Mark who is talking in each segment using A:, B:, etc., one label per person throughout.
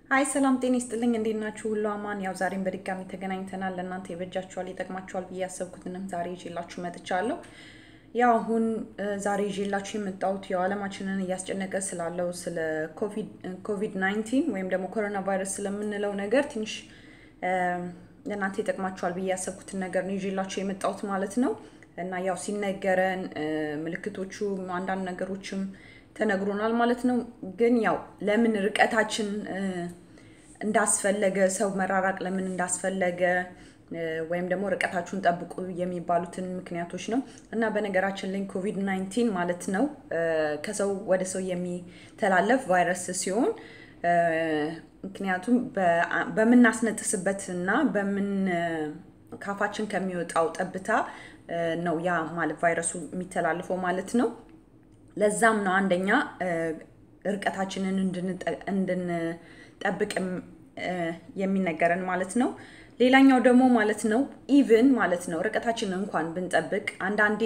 A: ሀይ ሰላም ጤና ይስጥልኝ። እንዴት ናችሁ? ሁሉ አማን። ያው ዛሬም በድጋሚ ተገናኝተናል። ለእናንተ ይበጃችኋል፣ ይጠቅማችኋል ብዬ ያሰብኩትንም ዛሬ ይዤላችሁ መጥቻለሁ። ያው አሁን ዛሬ ይዤላችሁ የመጣሁት ያው ዓለማችንን እያስጨነቀ ስላለው ስለ ኮቪድ 19 ወይም ደግሞ ኮሮና ቫይረስ ስለምንለው ነገር ትንሽ ለእናንተ ይጠቅማችኋል ብዬ ያሰብኩትን ነገር ነው ይዤላችሁ የመጣሁት ማለት ነው። እና ያው ሲነገረን ምልክቶቹ አንዳንድ ነገሮችም ተነግሮናል ማለት ነው። ግን ያው ለምን ርቀታችን እንዳስፈለገ ሰው መራራቅ ለምን እንዳስፈለገ ወይም ደግሞ ርቀታችሁን ጠብቁ የሚባሉትን ምክንያቶች ነው እና በነገራችን ላይ ኮቪድ 19 ማለት ነው ከሰው ወደ ሰው የሚተላለፍ ቫይረስ ሲሆን ምክንያቱም በምናስነጥስበት እና በምን ካፋችን ከሚወጣው ጠብታ ነው ያ ማለት ቫይረሱ የሚተላለፈው ማለት ነው። ለዛም ነው አንደኛ ርቀታችንን እንድንጠብቅ የሚነገረን ማለት ነው። ሌላኛው ደግሞ ማለት ነው ኢቭን ማለት ነው ርቀታችንን እንኳን ብንጠብቅ አንዳንዴ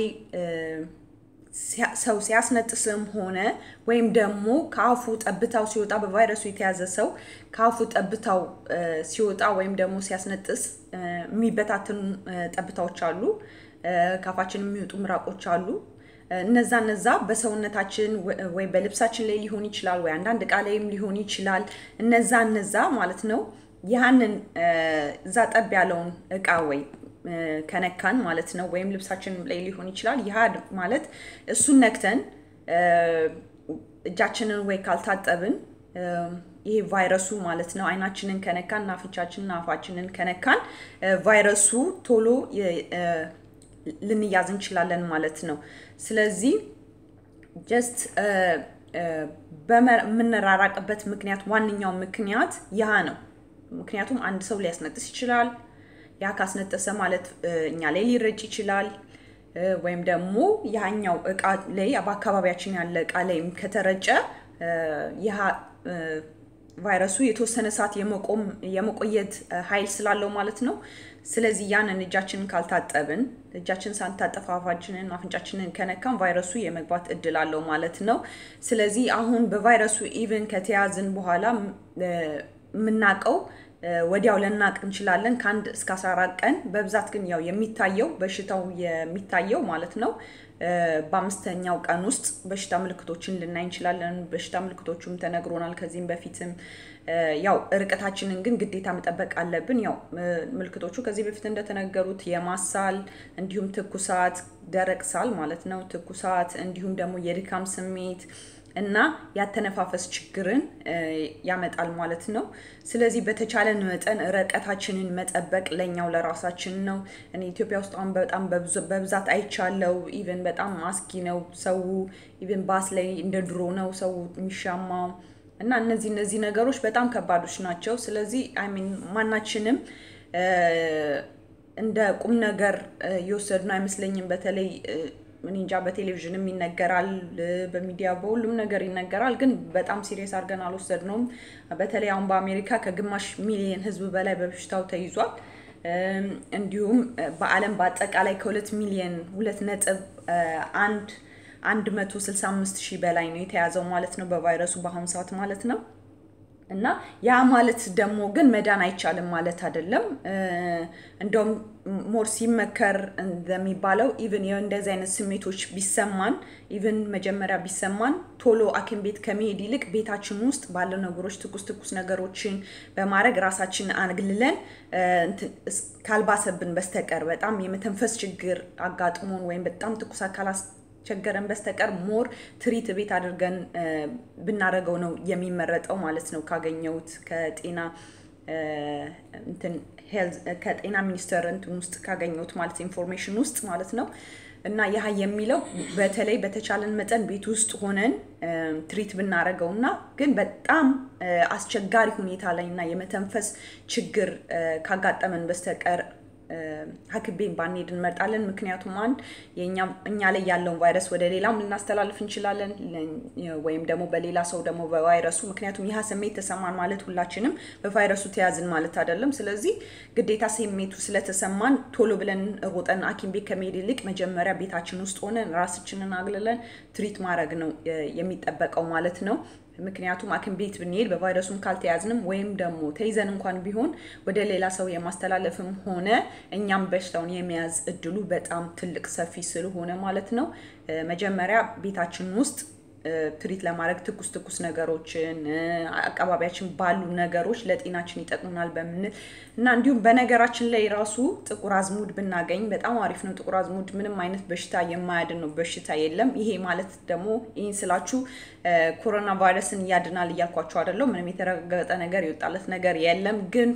A: ሰው ሲያስነጥስም ሆነ ወይም ደግሞ ከአፉ ጠብታው ሲወጣ በቫይረሱ የተያዘ ሰው ከአፉ ጠብታው ሲወጣ ወይም ደግሞ ሲያስነጥስ የሚበታትኑ ጠብታዎች አሉ። ከአፋችን የሚወጡ ምራቆች አሉ። እነዛ እነዛ በሰውነታችን ወይ በልብሳችን ላይ ሊሆን ይችላል፣ ወይ አንዳንድ እቃ ላይም ሊሆን ይችላል። እነዛ እነዛ ማለት ነው ያንን እዛ ጠብ ያለውን እቃ ወይ ከነካን ማለት ነው ወይም ልብሳችን ላይ ሊሆን ይችላል። ይህ ማለት እሱን ነክተን እጃችንን ወይ ካልታጠብን ይሄ ቫይረሱ ማለት ነው አይናችንን ከነካን እና አፍንጫችንን አፋችንን ከነካን ቫይረሱ ቶሎ ልንያዝ እንችላለን ማለት ነው። ስለዚህ ጀስት በምንራራቅበት ምክንያት ዋነኛው ምክንያት ያ ነው። ምክንያቱም አንድ ሰው ሊያስነጥስ ይችላል። ያ ካስነጠሰ ማለት እኛ ላይ ሊረጭ ይችላል። ወይም ደግሞ ያኛው እቃ ላይ በአካባቢያችን ያለ እቃ ላይም ከተረጨ ያ ቫይረሱ የተወሰነ ሰዓት የመቆየት ኃይል ስላለው ማለት ነው። ስለዚህ ያንን እጃችንን ካልታጠብን እጃችን ሳንታጠፍ አፋችንን አፍንጫችንን ከነካን ቫይረሱ የመግባት እድል አለው ማለት ነው። ስለዚህ አሁን በቫይረሱ ኢቨን ከተያዝን በኋላ የምናውቀው ወዲያው ልናቅ እንችላለን ከአንድ እስከ 14 ቀን። በብዛት ግን ያው የሚታየው በሽታው የሚታየው ማለት ነው በአምስተኛው ቀን ውስጥ በሽታ ምልክቶችን ልናይ እንችላለን። በሽታ ምልክቶቹም ተነግሮናል ከዚህም በፊትም። ያው ርቀታችንን ግን ግዴታ መጠበቅ አለብን። ያው ምልክቶቹ ከዚህ በፊት እንደተነገሩት የማሳል እንዲሁም ትኩሳት፣ ደረቅ ሳል ማለት ነው ትኩሳት፣ እንዲሁም ደግሞ የድካም ስሜት እና ያተነፋፈስ ችግርን ያመጣል ማለት ነው። ስለዚህ በተቻለን መጠን ርቀታችንን መጠበቅ ለኛው ለራሳችን ነው። እኔ ኢትዮጵያ ውስጥ አሁን በጣም በብዛት አይቻለው። ኢቨን በጣም አስጊ ነው። ሰው ኢቨን ባስ ላይ እንደ ድሮ ነው ሰው የሚሻማው እና እነዚህ እነዚህ ነገሮች በጣም ከባዶች ናቸው። ስለዚህ አይሚን ማናችንም እንደ ቁም ነገር የወሰድነው አይመስለኝም። በተለይ እኔ እንጃ በቴሌቪዥንም ይነገራል፣ በሚዲያ በሁሉም ነገር ይነገራል። ግን በጣም ሲሪየስ አድርገን አልወሰድነውም። በተለይ አሁን በአሜሪካ ከግማሽ ሚሊየን ሕዝብ በላይ በበሽታው ተይዟል። እንዲሁም በዓለም በአጠቃላይ ከሁለት ሚሊየን ሁለት ነጥብ አንድ አንድ መቶ ስልሳ አምስት ሺህ በላይ ነው የተያዘው ማለት ነው በቫይረሱ በአሁኑ ሰዓት ማለት ነው። እና ያ ማለት ደግሞ ግን መዳን አይቻልም ማለት አይደለም። እንደውም ሞር ሲመከር እንደሚባለው ኢቭን እንደዚህ አይነት ስሜቶች ቢሰማን ኢቭን መጀመሪያ ቢሰማን ቶሎ ሐኪም ቤት ከመሄድ ይልቅ ቤታችን ውስጥ ባለው ነገሮች ትኩስ ትኩስ ነገሮችን በማድረግ ራሳችን አግልለን ካልባሰብን በስተቀር በጣም የመተንፈስ ችግር አጋጥሞን ወይም በጣም ትኩስ አካላት ቸገረን በስተቀር ሞር ትሪት ቤት አድርገን ብናደርገው ነው የሚመረጠው ማለት ነው። ካገኘሁት ከጤና ከጤና ሚኒስቴር እንትን ውስጥ ካገኘሁት ማለት ኢንፎርሜሽን ውስጥ ማለት ነው። እና ያህ የሚለው በተለይ በተቻለን መጠን ቤት ውስጥ ሆነን ትሪት ብናደርገው እና ግን በጣም አስቸጋሪ ሁኔታ ላይ እና የመተንፈስ ችግር ካጋጠመን በስተቀር ሐኪም ቤት ባንሄድ እንመርጣለን። ምክንያቱም አንድ እኛ ላይ ያለውን ቫይረስ ወደ ሌላም ልናስተላልፍ እንችላለን፣ ወይም ደግሞ በሌላ ሰው ደግሞ በቫይረሱ ምክንያቱም ይህ ስሜት ተሰማን ማለት ሁላችንም በቫይረሱ ተያዝን ማለት አይደለም። ስለዚህ ግዴታ ስሜቱ ስለተሰማን ቶሎ ብለን ሮጠን ሐኪም ቤት ከመሄድ ይልቅ መጀመሪያ ቤታችን ውስጥ ሆነን ራሳችንን አግልለን ትሪት ማድረግ ነው የሚጠበቀው ማለት ነው። ምክንያቱም ሐኪም ቤት ብንሄድ በቫይረሱም ካልተያዝንም ወይም ደግሞ ተይዘን እንኳን ቢሆን ወደ ሌላ ሰው የማስተላለፍም ሆነ እኛም በሽታውን የመያዝ እድሉ በጣም ትልቅ ሰፊ ስለሆነ ማለት ነው መጀመሪያ ቤታችን ውስጥ ትሪት ለማድረግ ትኩስ ትኩስ ነገሮችን አካባቢያችን ባሉ ነገሮች ለጤናችን ይጠቅሙናል በምንል እና እንዲሁም በነገራችን ላይ ራሱ ጥቁር አዝሙድ ብናገኝ በጣም አሪፍ ነው። ጥቁር አዝሙድ ምንም አይነት በሽታ የማያድን ነው፣ በሽታ የለም። ይሄ ማለት ደግሞ ይህን ስላችሁ ኮሮና ቫይረስን ያድናል እያልኳቸው አይደለም። ምንም የተረጋገጠ ነገር የወጣለት ነገር የለም። ግን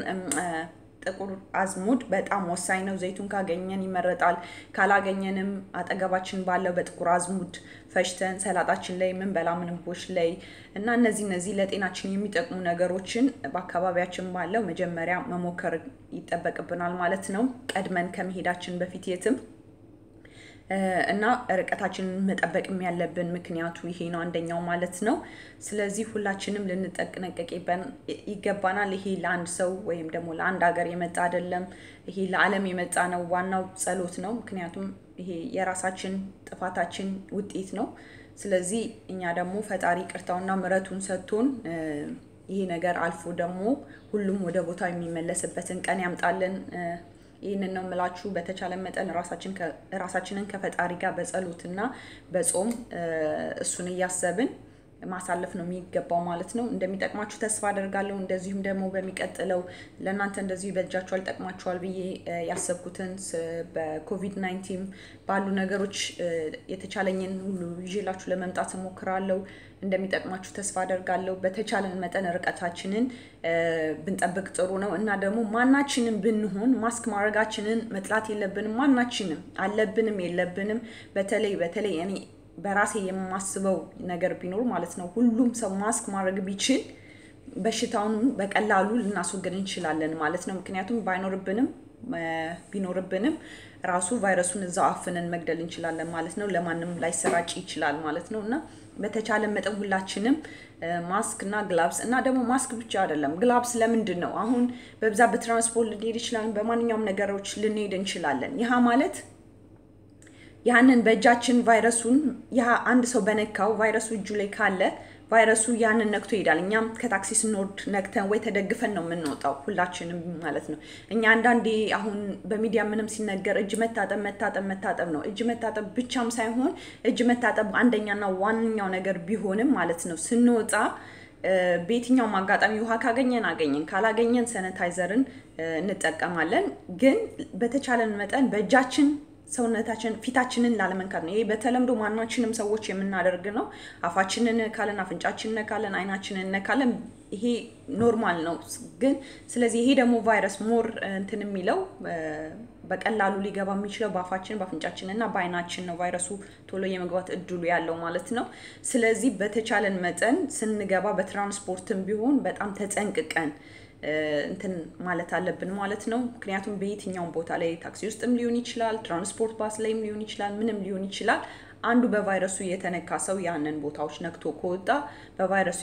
A: ጥቁር አዝሙድ በጣም ወሳኝ ነው። ዘይቱን ካገኘን ይመረጣል። ካላገኘንም አጠገባችን ባለው በጥቁር አዝሙድ ፈጭተን ሰላጣችን ላይ ምንበላ ምግቦች ላይ እና እነዚህ እነዚህ ለጤናችን የሚጠቅሙ ነገሮችን በአካባቢያችን ባለው መጀመሪያ መሞከር ይጠበቅብናል ማለት ነው ቀድመን ከመሄዳችን በፊት የትም እና ርቀታችንን መጠበቅም ያለብን ምክንያቱ ይሄ ነው አንደኛው ማለት ነው። ስለዚህ ሁላችንም ልንጠነቀቅ ይገባናል። ይሄ ለአንድ ሰው ወይም ደግሞ ለአንድ ሀገር የመጣ አይደለም። ይሄ ለዓለም የመጣ ነው። ዋናው ጸሎት ነው። ምክንያቱም ይሄ የራሳችን ጥፋታችን ውጤት ነው። ስለዚህ እኛ ደግሞ ፈጣሪ ቅርታውና ምሕረቱን ሰጥቶን ይሄ ነገር አልፎ ደግሞ ሁሉም ወደ ቦታው የሚመለስበትን ቀን ያምጣልን። ይህንን ነው የምላችሁ። በተቻለ መጠን ራሳችንን ከፈጣሪ ጋር በጸሎትና በጾም እሱን እያሰብን ማሳለፍ ነው የሚገባው ማለት ነው። እንደሚጠቅማችሁ ተስፋ አደርጋለሁ። እንደዚሁም ደግሞ በሚቀጥለው ለእናንተ እንደዚሁ ይበጃችኋል፣ ይጠቅማችኋል ብዬ ያሰብኩትን በኮቪድ ናይንቲን ባሉ ነገሮች የተቻለኝን ሁሉ ይዤላችሁ ለመምጣት እሞክራለሁ። እንደሚጠቅማችሁ ተስፋ አደርጋለሁ። በተቻለን መጠን ርቀታችንን ብንጠብቅ ጥሩ ነው እና ደግሞ ማናችንም ብንሆን ማስክ ማድረጋችንን መጥላት የለብንም። ማናችንም አለብንም የለብንም። በተለይ በተለይ እኔ በራሴ የማስበው ነገር ቢኖር ማለት ነው ሁሉም ሰው ማስክ ማድረግ ቢችል በሽታውን በቀላሉ ልናስወግድ እንችላለን ማለት ነው። ምክንያቱም ባይኖርብንም ቢኖርብንም ራሱ ቫይረሱን እዛው አፍነን መግደል እንችላለን ማለት ነው። ለማንም ላይሰራጭ ይችላል ማለት ነው እና በተቻለ መጠን ሁላችንም ማስክ እና ግላብስ እና ደግሞ ማስክ ብቻ አይደለም፣ ግላብስ ለምንድን ነው አሁን በብዛት በትራንስፖርት ልንሄድ ይችላለን፣ በማንኛውም ነገሮች ልንሄድ እንችላለን። ይህ ማለት ያንን በእጃችን ቫይረሱን ያ አንድ ሰው በነካው ቫይረሱ እጁ ላይ ካለ ቫይረሱ ያንን ነክቶ ይሄዳል። እኛም ከታክሲ ስንወርድ ነክተን ወይ ተደግፈን ነው የምንወጣው ሁላችንም ማለት ነው። እኛ አንዳንዴ አሁን በሚዲያ ምንም ሲነገር እጅ መታጠብ መታጠብ መታጠብ ነው። እጅ መታጠብ ብቻም ሳይሆን እጅ መታጠብ አንደኛና ዋነኛው ነገር ቢሆንም ማለት ነው ስንወጣ በየትኛውም አጋጣሚ ውሃ ካገኘን አገኘን፣ ካላገኘን ሰነታይዘርን እንጠቀማለን። ግን በተቻለን መጠን በእጃችን ሰውነታችን ፊታችንን ላለመንካት ነው። ይሄ በተለምዶ ማናችንም ሰዎች የምናደርግ ነው። አፋችንን ነካለን፣ አፍንጫችንን ነካለን፣ አይናችንን እነካለን። ይሄ ኖርማል ነው። ግን ስለዚህ ይሄ ደግሞ ቫይረስ ሞር እንትን የሚለው በቀላሉ ሊገባ የሚችለው በአፋችን በአፍንጫችን እና በአይናችን ነው። ቫይረሱ ቶሎ የመግባት እድሉ ያለው ማለት ነው። ስለዚህ በተቻለን መጠን ስንገባ በትራንስፖርትም ቢሆን በጣም ተጠንቅቀን እንትን ማለት አለብን ማለት ነው። ምክንያቱም በየትኛውም ቦታ ላይ ታክሲ ውስጥም ሊሆን ይችላል፣ ትራንስፖርት ባስ ላይም ሊሆን ይችላል፣ ምንም ሊሆን ይችላል። አንዱ በቫይረሱ የተነካ ሰው ያንን ቦታዎች ነክቶ ከወጣ በቫይረሱ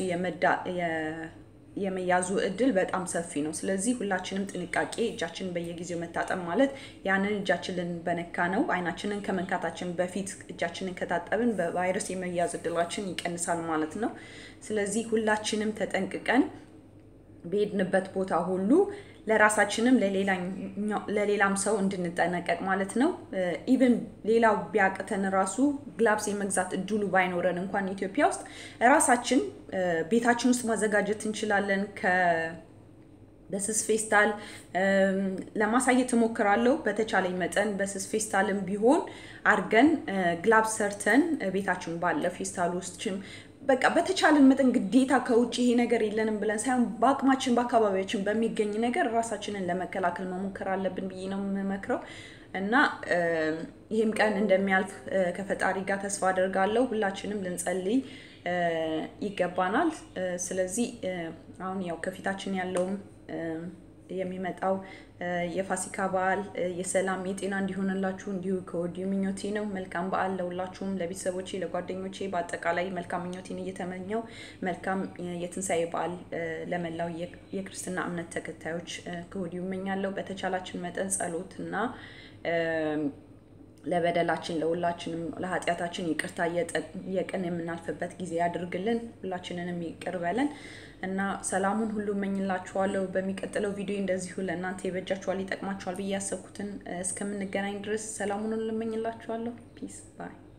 A: የመያዙ እድል በጣም ሰፊ ነው። ስለዚህ ሁላችንም ጥንቃቄ እጃችንን በየጊዜው መታጠብ ማለት ያንን እጃችንን በነካ ነው አይናችንን ከመንካታችን በፊት እጃችንን ከታጠብን በቫይረስ የመያዝ እድላችን ይቀንሳል ማለት ነው። ስለዚህ ሁላችንም ተጠንቅቀን በሄድንበት ቦታ ሁሉ ለራሳችንም ለሌላም ሰው እንድንጠነቀቅ ማለት ነው። ኢቨን ሌላው ቢያቅተን ራሱ ግላብስ የመግዛት እድሉ ባይኖረን እንኳን ኢትዮጵያ ውስጥ ራሳችን ቤታችን ውስጥ ማዘጋጀት እንችላለን። በስስ ፌስታል ለማሳየት እሞክራለሁ። በተቻለኝ መጠን በስስ ፌስታልም ቢሆን አድርገን ግላብስ ሰርተን ቤታችን ባለ ፌስታል ውስጥም በቃ በተቻለን መጠን ግዴታ ከውጭ ይሄ ነገር የለንም ብለን ሳይሆን በአቅማችን በአካባቢያችን በሚገኝ ነገር ራሳችንን ለመከላከል መሞከር አለብን ብዬ ነው የምመክረው እና ይህም ቀን እንደሚያልፍ ከፈጣሪ ጋር ተስፋ አደርጋለሁ። ሁላችንም ልንጸልይ ይገባናል። ስለዚህ አሁን ያው ከፊታችን ያለውም የሚመጣው የፋሲካ በዓል የሰላም የጤና እንዲሆንላችሁ እንዲሁ ከወዲሁ ምኞቴ ነው። መልካም በዓል ለሁላችሁም፣ ለቤተሰቦቼ፣ ለጓደኞቼ በአጠቃላይ መልካም ምኞቴን እየተመኘው መልካም የትንሣኤ በዓል ለመላው የክርስትና እምነት ተከታዮች ከወዲሁ እመኛለሁ። በተቻላችን መጠን ጸሎት እና ለበደላችን ለሁላችንም ለኃጢአታችን ይቅርታ እየቀን የምናልፍበት ጊዜ ያድርግልን። ሁላችንንም ይቅር በለን እና ሰላሙን ሁሉ እመኝላችኋለሁ። በሚቀጥለው ቪዲዮ እንደዚሁ ለእናንተ ይበጃችኋል፣ ይጠቅማችኋል ብዬ ያሰብኩትን እስከምንገናኝ ድረስ ሰላሙን ሁሉ እመኝላችኋለሁ። ፒስ ባይ